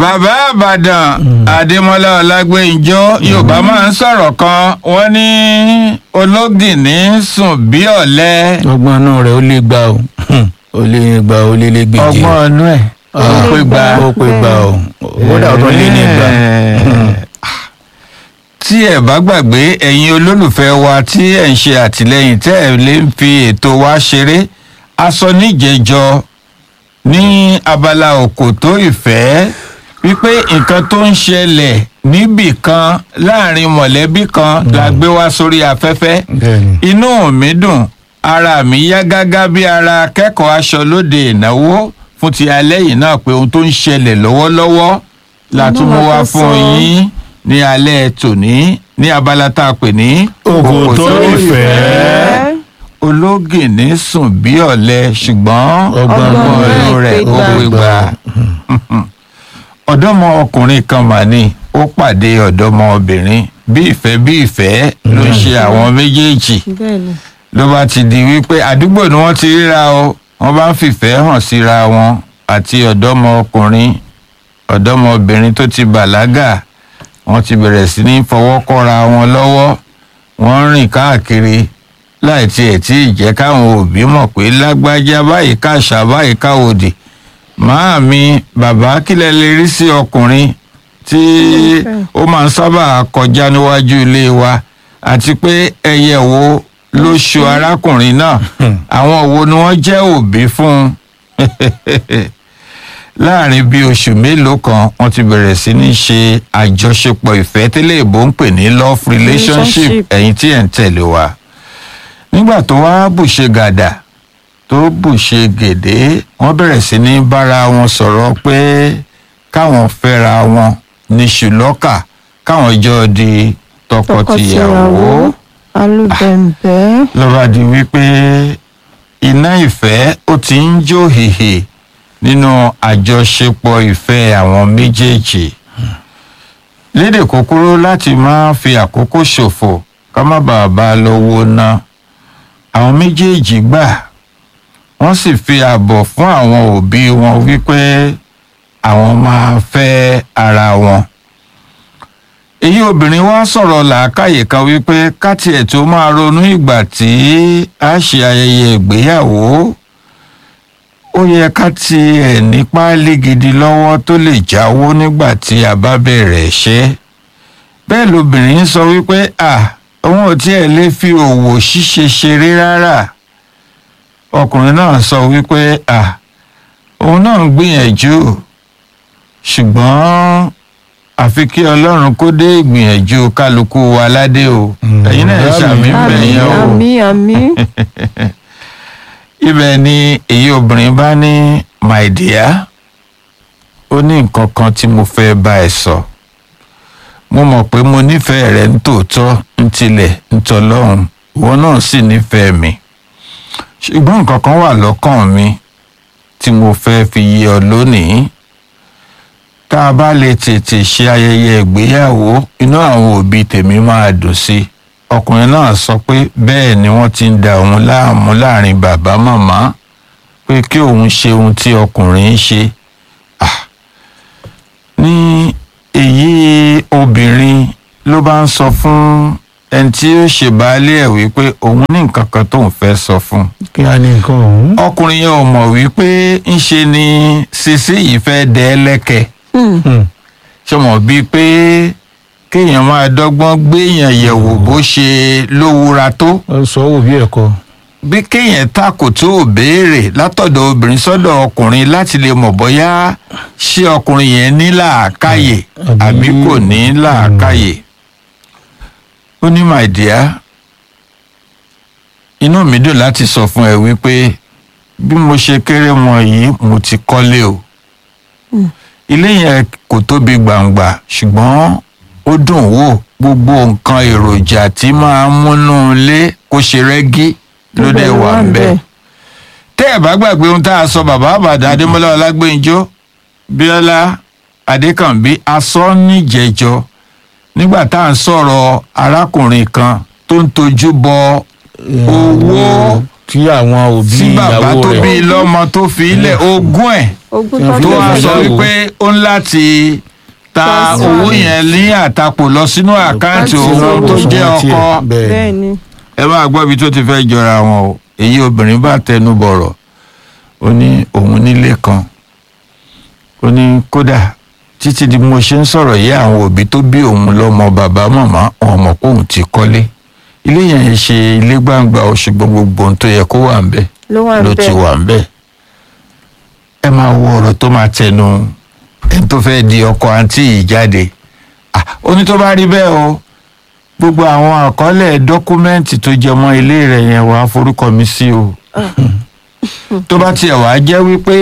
bàbá àbàdàn adémọlá ọlágbèǹjọ yorùbá máa ń sọ̀rọ̀ kan wọ́n ní ológìní sùn bí ọ̀lẹ ọgbọ́n inú rẹ̀ ó lè gbà o ó lè gbà ó lè lè gbèjì ọgbọ́n ọnú ẹ̀ ó pé gba ó pé gbà o kódà ó tún lé ní gbà. tí ẹ bá gbàgbé ẹ̀yin olólùfẹ́ wa tí ẹ̀ ń ṣe àtìlẹ́yìn tẹ́ ẹ̀ lè ń fi ètò wa ṣeré aṣọ níjẹjọ ní abala òkòtó ìfẹ́ wípé nǹkan tó ń ṣẹlẹ̀ níbì kan láàrin mọ̀lẹ́bí kan la gbé wá sórí afẹ́fẹ́ bẹ́ẹ̀ni inú mi dùn ara mi yá gágá bí ara akẹ́kọ̀ọ́ aṣọ lóde ìnáwó fún ti alẹ́ yìí náà pé ohun tó ń ṣẹlẹ̀ lọ́wọ́lọ́wọ́ la tún mú wá fún yín ní alẹ́ tòní ní abala tá a pè ní Òkòtó ìfẹ́. ológìní sùn bí ọ̀lẹ ṣùgbọ́n Ọgbọ́n ọgbọ́n inú inú rẹ̀ rẹ̀ ó pé pé gbà ọ̀dọ́mọ ọkùnrin kan mà ní ó pàdé ọ̀dọ́mọbìnrin bí ìfẹ́ bí ìfẹ́ ló ń ṣe àwọn méjèèjì bẹ́ẹ̀ni ló bá ti di wípé àdúgbò ni wọ́n ti ríra o wọ́n bá ń fìfẹ́ hàn síra wọn àti ọ̀dọ́mọkùnrin ọ̀dọ́mọbìnrin tó ti bàlágà wọ́n ti bẹ̀rẹ̀ sí ní fọwọ́ kọ́ra wọn lọ́wọ́ wọ́n ń rìn káàkiri láì tiẹ̀ tí ì jẹ́ káwọn òbí mọ̀ pé lágbájá báyìí káṣá báyìí káwòdì máàmi bàbá kílẹ̀ lè rí sí ọkùnrin tí ó máa ń sábà kọjá níwájú ilé wa àti pé ẹyẹ wo ló ṣo arákùnrin náà àwọn wo ni wọ́n jẹ́ òbí fún un láàrin bíi oṣù mélòó kan wọ́n ti bẹ̀rẹ̀ sí ní ṣe àjọṣepọ̀ ìfẹ́ tẹ́lẹ̀ ìbò ń pè ní love relationship Relationship. ẹ̀yin tí ẹ̀ ń tẹ̀lé wa nígbà tó wá bùṣe gàdà tó bùṣe gèdè wọ́n bẹ̀rẹ̀ sí ní bára wọn sọ̀rọ̀ pé káwọn fẹ́ra wọn ní ṣùlọ́kà káwọn jọ di tọkọtìyàwó alúbẹ̀ǹbẹ̀ lọ́ba di wípé iná ìfẹ́ ó ti ń jó hìhì nínú àjọṣepọ̀ ìfẹ́ àwọn méjèèjì lédè kúkúrú láti má fi àkókò ṣòfò ká má bàa bá a lọ́wọ́ ná àwọn méjèèjì gbà wọ́n sì fi ààbọ̀ fún àwọn òbí wọn wípé àwọn máa fẹ́ ara wọn èyí obìnrin wá sọ̀rọ̀ làákàyè kan wípé káti ẹ̀ tó máa ronú ìgbà tí a ṣe ayẹyẹ ìgbéyàwó ó yẹ ká ti ẹ̀ ní páálí gidi lọ́wọ́ tó lè jáwó nígbà tí a bá bẹ̀rẹ̀ ṣẹ́ bẹ́ẹ̀ lobìnrin sọ wípé à òun ò tiẹ̀ lè fi òwò ṣíṣe ṣeré rárá ọkùnrin náà sọ wípé à òun náà ń gbìyànjú ṣùgbọ́n àfi kí ọlọ́run kó dé ìgbìyànjú kálukú wa ládé o ẹ̀yin náà ẹ ṣàmì ń bẹ̀ àmì yẹn o àmì àmì ibẹ̀ ni èyí obìnrin bá ní my dear ó ní nǹkan kan tí mo fẹ́ bá ẹ sọ mo mọ̀ pé mo nífẹ̀ẹ́ rẹ nítòótọ́ ntilẹ̀ ntọ́lọ́run ìwọ náà sì nífẹ̀ẹ́ mi ṣùgbọ́n nǹkan kan wà lọ́kàn mi tí mo fẹ́ fi yé ọ lónìí tá a bá lè tètè ṣe ayẹyẹ ìgbéyàwó inú àwọn òbí tèmi máa dùn sí i ọkùnrin náà sọ pé bẹ́ẹ̀ ni wọ́n ti ń da òun láàmú láàrin bàbá màmá pé kí òun ṣe ohun tí ọkùnrin ń ṣe Ah. ní èyí obìnrin ló bá ń sọ fún ẹni tí ó ṣe baálé ẹ̀ wípé òun ní nǹkan kan tóun fẹ́ sọ fún un kí á ní nǹkan ọ̀hún. ọkùnrin yẹn ò mọ̀ wípé ńṣe ni sisi yìí fẹ́ dẹ́ lẹ́kẹ̀ẹ́ Hmm. ṣe mọ̀ bíi pé kéèyàn máa dọ́gbọ́n gbéèyàn yẹ̀wò bó ṣe lówúra tó ó sọ wò bí ẹ̀kọ́. bí kéèyàn takò tó ò béèrè látọ̀dọ̀ obìnrin sọ́dọ̀ ọkùnrin láti lè mọ̀ bóyá ṣé ọkùnrin yẹn ní làákàyè àbí- àbí kò ní làákàyè. ó ní my dear inú mi dùn láti sọ fún ẹ wípé bí mo ṣe kéré mọ yìí mo ti kọ́lé o ilé yẹn kò tóbi gbàǹgbà ṣùgbọ́n ó dùn wò gbogbo nǹkan èròjà tí máa ń múnú ilé kó ṣe rẹ́gí ló dẹ̀ wà ń bẹ̀. tẹ́ ẹ̀ bá gbàgbé ohun tá a sọ bàbá àbàdàn adémọlá ọlágbèǹjọ bíọ́lá adékànbí asọ́ níjẹ̀jọ nígbà tá à ń sọ̀rọ̀ arákùnrin kan tó ń tojú bọ owó tí àwọn òbí tí bàbá ìyàwó tó bí rẹ̀ lọ́mọ tó fi ilẹ̀ ogún ẹ̀ ogún Tó tó tó Ilé wá bí sọ ìyàwó. wípé ó ń láti ta Tọ́sí. owó yẹn ní àtakò lọ sínú àkáǹtì Àkáǹtì òun tó owó. jẹ́ ọkọ bẹ́ẹ̀ bẹ́ẹ̀ ni ẹ máa gbọ́ ibi tó ti fẹ́ jọra wọn o èyí obìnrin bá tẹnu bọ̀rọ̀ ó ní òun nílé kan ó ní kódà títí di mo ṣe ń sọ̀rọ̀ yìí àwọn òbí tó bí òun lọ́mọ bàbá màmá wọn mọ̀ pé òun ti kọ́lé ilé yẹn ṣe ilé gbangba ó ṣùgbọ́n gbogbo ohun tó yẹ kó wà ń bẹ̀ ló wà ló ti bẹ́ẹ̀ wà ń bẹ̀ ẹ máa wo ọ̀rọ̀ tó máa tẹnu ẹni tó fẹ́ di ọkọ àǹtí yìí jáde Ah, ó ní tó bá rí bẹ́ẹ̀ o gbogbo àwọn àkọọ́lẹ̀ dọ́kúmẹ́ǹtì tó jẹ mọ́ ilé rẹ̀ yẹn wàá forúkọ mi sí o tó bá tiẹ̀ wàá jẹ́ wípé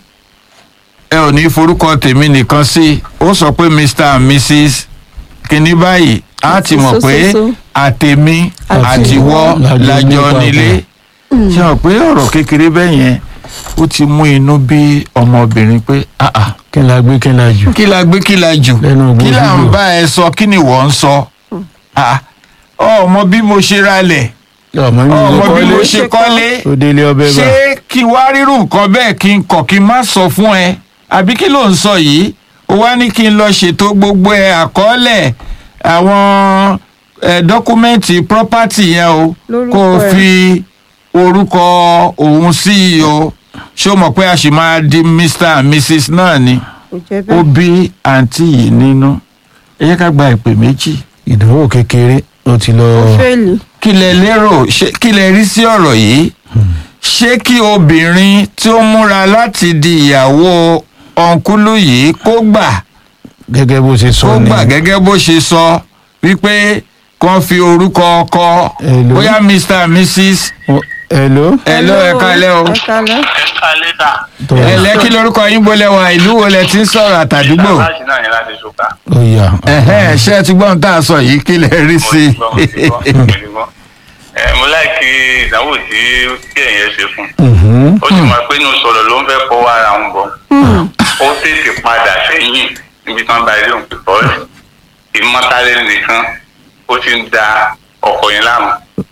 ẹ ò ní forúkọ tèmi nìkan sí ó sọ pé mr and mrs kìíní báyìí á ti mọ̀ pé Sososo. àtèmi àtiwọ́ Lájọ lájọ nípa nílé ṣe hàn pé ọ̀rọ̀ kékeré bẹ́ẹ̀ yẹn ó ti mú inú bí ọmọbìnrin pé ah ah kí n la gbé kí n la jù kí la gbé kí la jù Lẹ́nu ògùn kí là ń fídíò. bá ẹ sọ kí ni wọ́n ń sọ Ah, ọmọ bí mo ṣe ralẹ̀ ọmọ mi ọmọ ló bí mo kọ́lé ṣe kọ́lé ó délé ọbẹ̀ bá ṣé kí wá rírun nǹkan bẹ́ẹ̀ kí n kọ̀ kí n má sọ fún ẹ àbí kí ló ń sọ yìí ó wá ní kí n lọ ṣètò gbogbo ẹ àkọọ́lẹ̀ àwọn ẹ dọ́kúmẹ́ǹtì property yẹn o Lórúkọ kó o ẹ̀. fi orúkọ òun sí i o ṣé o mọ̀ pé a sì máa di mr and mrs náà ni kò jẹ́ ó bẹ́ẹ̀ bí àǹtí yìí nínú ẹ yẹ ká gba ìpè méjì ìdánwò kékeré ó ti lọ fẹ́ẹ̀lì kí lẹ lérò ṣé- kí lẹ rí sí ọ̀rọ̀ yìí ṣé kí obìnrin tí ó múra láti di ìyàwó ọ̀nkúlù yìí kó gbà gẹ́gẹ́ bó ṣe sọ kó ni gbà gẹ́gẹ́ bó ṣe sọ wípé kàn fi orúkọ ọkọ Hello. bóyá mr and mrs Ó- hello hello ẹ kálẹ́ o ẹ kálẹ́ ẹ̀ka lẹ́tà tó ẹ lẹ́ kí lorúkọ yín bolẹ̀ wá ìlú wo lẹ ti ń sọ̀rọ̀ àtàdúgbò láti náà ní láti ṣùkà. ó yà ẹ̀hẹ́n ṣé ẹ ti gbọ́n tá a sọ yìí kí lẹ rí mo sí ti gbọ́ mo ti gbọ́ mo ti gbọ́. ẹ mo láìkí ìdánwò tí kí ẹ̀yẹ ṣe fún. Mhm. ó sì mọ̀ pé inú sọ̀rọ̀ ló ń fẹ́ kó wá ara wọn bọ̀. ó tètè padà sẹ́yìn níbi tí wọ́n bá ilé òun pípọ́ rẹ̀. ìmọ̀tálẹ́ nìkan ó ti ń da ọkọ̀ yẹn láàmú.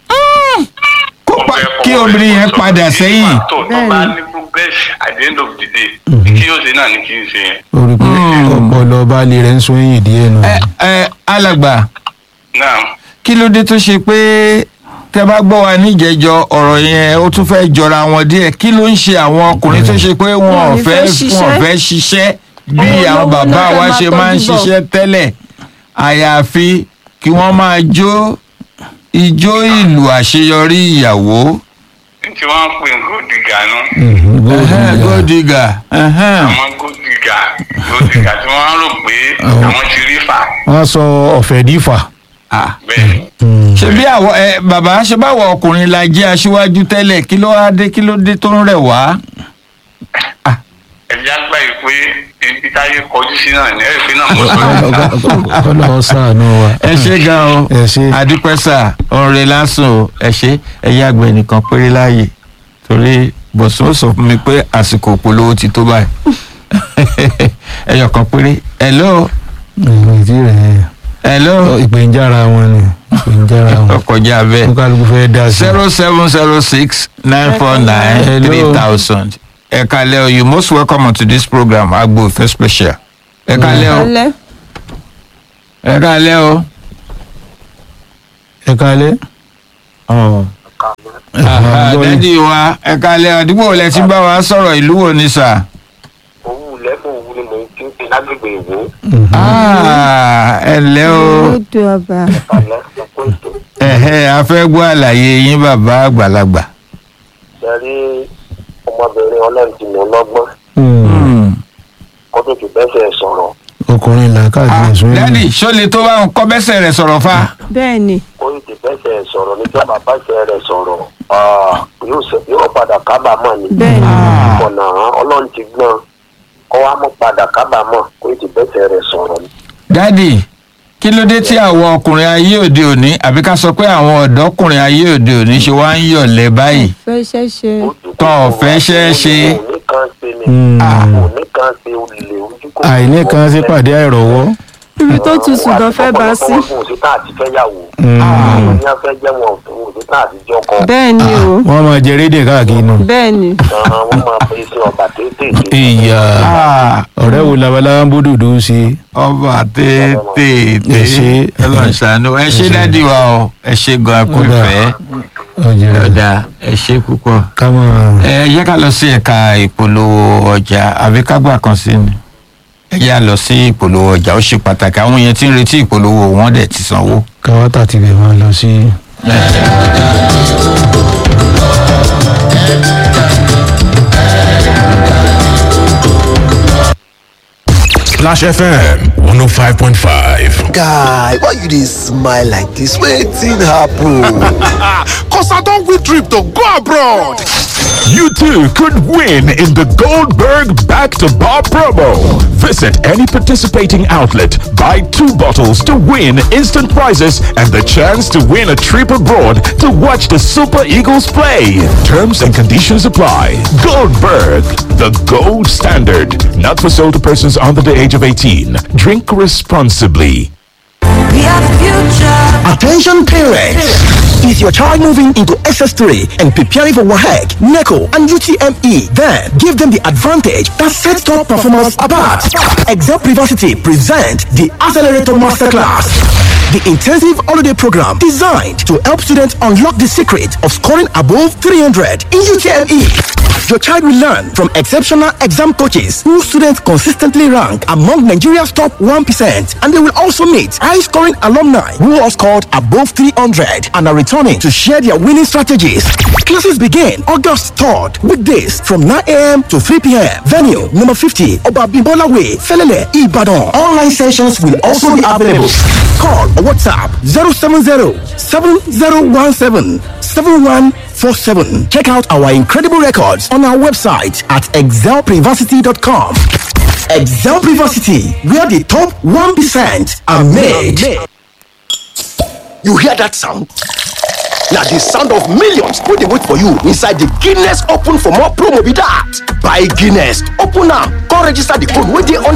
kó Ó pa fẹ́ kí fọwọ́ obìnrin yẹn sọ padà pé sẹ́yìn tó tó bá ní progress at the end of the day kí yóò ṣe náà ní kí n ṣe yẹn. ó rí i pé ọpọlọ baálé rẹ̀ ń sún èyìn díẹ̀ nù. ẹ ẹ alàgbà náà kí ló dé tó ṣe pé tẹ bá gbọ́ wa níjẹ̀jọ ọ̀rọ̀ yẹn ó tún fẹ́ jọra wọn díẹ̀ kí ló ń ṣe àwọn ọkùnrin tó ṣe pé wọn ò Wọn ò ní fẹ́ fẹ́ wọn ò ṣiṣẹ́. fẹ́ ṣiṣẹ́ bí Àwọn àwọn olówó bàbá náà fẹ́ wa máa ṣe máa ń tọ́jú bọ̀. ṣiṣẹ́ tẹ́lẹ̀ àyàfi kí wọ́n máa jó ijó ìlú àṣeyọrí ìyàwó tí wọ́n ń pè ní gòdìgà nù. Mhm, gold Ẹhẹ́n, digger. gold digger ẹhẹ́n. àwọn gòdìgà gòdìgà tí wọ́n rò pé àwọn ti rí fà wọ́n sọ ọ̀fẹ́ dífà. Ah, bẹ́ẹ̀ ṣe bí àwọ ẹ bàbá ṣe báwọ ọkùnrin la jẹ́ aṣíwájú tẹ́lẹ̀ kí ló wá dé kí ló dé tó ń rẹ̀ wá. ẹ̀já gbà yìí pé ibi táyé kọjú sí náà ní ẹ̀fín náà mo sọ yìí. kọ́lọ́ ṣàánú wa. ẹ ṣe gan o ẹ ṣe. adúpẹ́sà ọ̀rẹ́ lásán o ẹ ṣe ẹ̀yà àgbẹ̀ nìkan péré láàyè torí bọ̀sùn ó sọ fún mi pé àsìkò polówó ti tó báyìí ẹyọ kan péré hello ìrètí rẹ̀ hello ìpèǹjára wọn ni ìpèǹjára wọn. ọkọjá bẹ́ẹ̀ kó kálukú fẹ́ dá sí. zero seven zero six nine four nine Hello. three thousand ẹ kalẹ́ o you most welcome on to this program agbo ife special ẹ kalẹ́ o kálẹ́ ẹ kalẹ́ o. ẹ kálẹ̀. Aha, gbọ́ yín. dádì wa ẹ kalẹ̀ àdúgbò wo lẹ ti bá wa sọ̀rọ̀ ìlú wo ni sà. owó lẹ́fún òwú ni mò ń kí n pe lágbègbè ìwò Ah, ẹ ǹlẹ́ o odò ọba kalẹ̀ ọ̀pọ̀ ètò ẹ̀hẹ́ a fẹ́ gbọ́ àlàyé yín bàbá àgbàlagbà. ṣẹ́rí ọmọbìnrin ọlọ́run ti mọ̀ lọ́gbọ́n Hmm. kó tó ti bẹ́sẹ̀ sọ̀rọ̀ ọkùnrin làákàtì Ah, ẹ̀sùn dádì ṣó lè tó bá ń kọ́ bẹ́sẹ̀ rẹ̀ sọ̀rọ̀ fa. bẹ́ẹ̀ ni kó tó ti bẹ́sẹ̀ sọ̀rọ̀ níjọ́ bàbá ṣe rẹ̀ sọ̀rọ̀ ah, yóò ṣe- yóò padà kábàámọ̀ ni bẹ́ẹ̀ ni ọ̀nà ọlọ́run ti gbọ́n kó wá mú padà kábàámọ̀ kó tó ti bẹ́sẹ̀ rẹ̀ sọ̀rọ̀ ni. dádì kí ló dé tí àwọn ọkùnrin ayé òde òní àbí ká sọ pé àwọn ọ̀dọ́kùnrin ayé òde òní ṣe wá ń yọ̀lẹ̀ báyìí. fẹ́ iṣẹ́ ṣe Tọ́ ọ fẹ́ ṣẹ́ ṣe. òní kan ṣe ni Hmm. òní kan ṣe olè ojú kò àìní kan sí pàdé àìrọ̀wọ́. ibi tó tutù gan fẹ́ bá sí. wọ́n fún òṣìṣẹ́ àti fẹ́yàwó. àwọn ní afẹ́ jẹ́ wọn fún òṣìṣẹ́ àti jọkọ. bẹ́ẹ̀ ni o wọ́n máa jẹ rédíò káàkiri nù. bẹ́ẹ̀ ni wọ́n máa pè é sí ọba tètè. ìyá Ah, ọ̀rẹ́ wo labalábá ń bó dòdò ṣe. ọba tètè Ẹ ṣé. ẹ lọ ṣàánú ẹ ṣe dádì wa o ẹ ṣe gan ẹ kú Ọ̀dà. ìfẹ́ ọjà ọ̀dà ẹ ṣe púpọ̀. ká máa. ẹ yẹ ká lọ sí ẹ̀ka ìpolówó ọjà àbí ká gbà kan sí ni ẹ yá lọ sí ìpolówó ọjà ó ṣe pàtàkì àwọn yẹn tí ń retí ìpolówó wọn dẹ̀ ti sanwó. káwátà ti bẹ̀ máa lọ sí. Splash FM 105.5. guy why you dey smile like dis wetin happen. Cause I don't win trip to go abroad. You too could win in the Goldberg Back to Bar promo. Visit any participating outlet, buy two bottles to win instant prizes and the chance to win a trip abroad to watch the Super Eagles play. Terms and conditions apply. Goldberg, the gold standard. Not for sale to persons under the age of 18. Drink responsibly. Attention parents! Is your child moving into SS3 and preparing for WAHEC, NECO, and UTME? Then give them the advantage that sets top performance apart. Excel Privacy present the Accelerator Masterclass. The intensive holiday program designed to help students unlock the secret of scoring above 300 in UTME. Your child will learn from exceptional exam coaches who students consistently rank among Nigeria's top 1%. And they will also meet high scoring alumni who have scored above 300 and are returning to share their winning strategies. Classes begin August 3rd, weekdays from 9 a.m. to 3 p.m. Venue number 50, Obabimbola Way, Felele, Ibadan. Online sessions will also be available. Call or WhatsApp 070 7017 7147. Check out our incredible records on our website at excelprivacity.com. Excel Privacity, where the top 1% are made. You hear that sound? Now the sound of millions wey dey wait for you inside the Guinness Open for more promo be that. Buy Guinness, open am, come register the code wey dey on